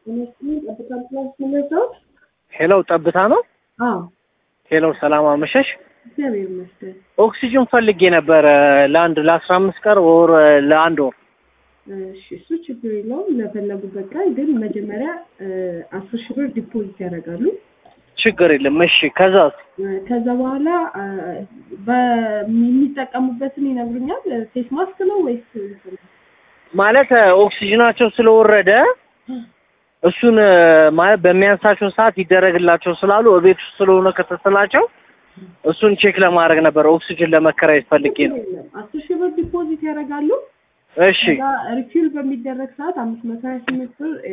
ሄሎ ጠብታ ነው። አዎ ሄሎ ሰላም አመሸሽ። እግዚአብሔር ይመስገን። ኦክሲጅን ፈልጌ ነበረ ለአንድ ለአስራ አምስት ቀን ወር ለአንድ ወር እሺ እሱ ችግር የለውም። ለፈለጉበት ቀን ግን መጀመሪያ አስር ሺህ ብር ዲፖዚት ያደርጋሉ። ችግር የለም። እሺ ከዛስ? ከዛ በኋላ በሚጠቀሙበትን ይነግሩኛል። ፌስ ማስክ ነው ወይስ ማለት ኦክሲጅናቸው ስለወረደ እሱን ማለት በሚያንሳቸው ሰዓት ይደረግላቸው ስላሉ እቤት ውስጥ ስለሆነ ከተሰላቸው እሱን ቼክ ለማድረግ ነበር። ኦክሲጅን ለመከራየት ፈልጌ ነው። አስር ሺህ ብር ዲፖዚት ያደርጋሉ። እሺ ሪፊል በሚደረግ ሰዓት አምስት መቶ ሀያ ስምንት ብር